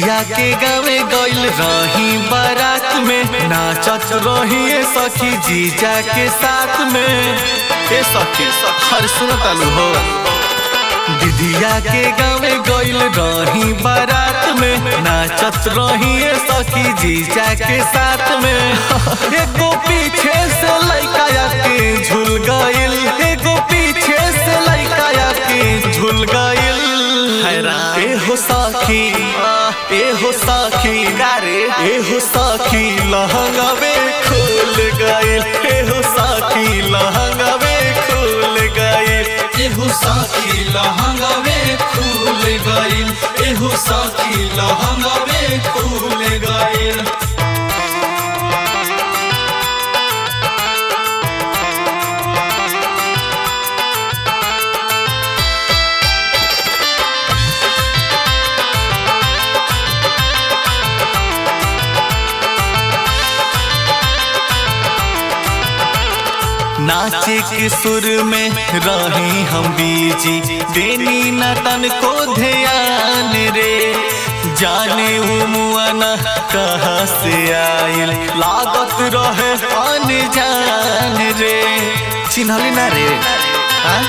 दीदिया के गावे गइल रही बारात में नाचत रही सखी जीजा के साथ में ए सखी हर सुनतालू हो दीदिया के गावे गइल रही बारात में नाचत रही सखी जीजा के साथ में एगो पीछे से लइका के झूल गइल एगो पीछे से लइका के झूल गइल हैरान ए हो सखी ए हो सखी गारे ए हो सखी लहंगावे खुल गइल ए हो सखी लहंगावे खुल गइल एहू साथी लहंगावे खुल गइल एहू साथी लहंगावे खुल गइल नाचे के सुर में रही हम बीजी देनी न तन को ध्यान रे जाने उमुआना कहाँ से आइल लागत रहे अनजान रे चिन्हली ना रे हाँ?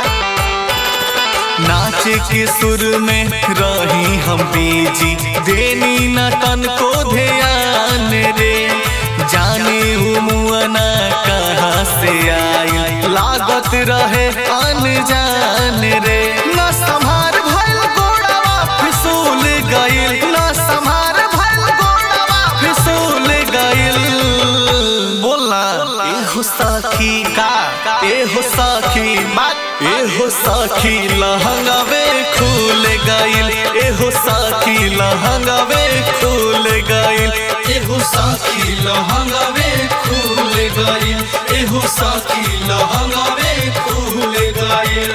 नाचे के सुर में रही हम बीजी देनी न तन को ध्यान रे जाने उमुआना कहाँ से आई लागत रहे अनजान रे न संभार भइल गोड़वा फिसूल गइल न संभार भइल गोड़वा फिसूल गइल बोलना ए हो सखी का ए हो सखी बात ए हो सखी लहंगावे खुल गइल ए हो सखी लहंगावे खुल गइल एहू साथी लहंगावे खुल गइल एहू साथी लहंगावे खुल गइल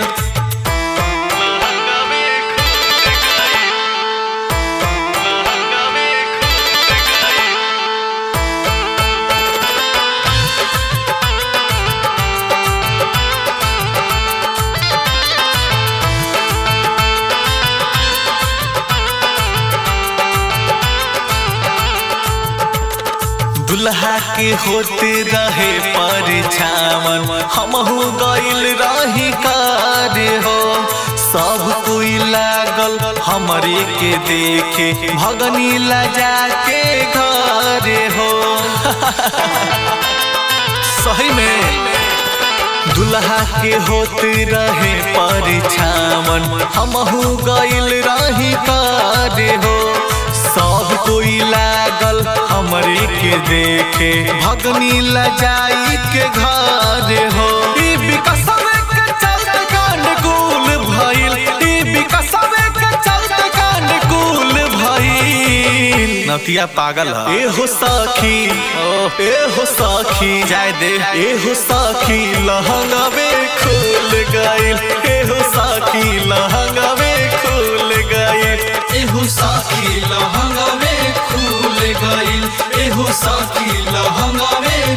दुल्हा के होते रहे परछावन हमहू गइल रही कार्य हो सब कोई लागल हमरे के देखे भगनी लजा के घर हो सही में दुल्हा के होते रहे परछावन हमहू गइल रही कार्य हो सब कोई लागल हमरे के देखे भगनी लजाई के घर हो ई विकसवे के चलते कांड कुल भइल ई विकसवे के चलते कांड कुल भइल नतिया पागल है ए हो सखी ए हो सखी जाय दे ए हो सखी लहंगावे खुल गइल ए हो सखी लहंगावे खुल गइल एहू साथी लहंगावे खुल गइल एहू साथी लहंगावे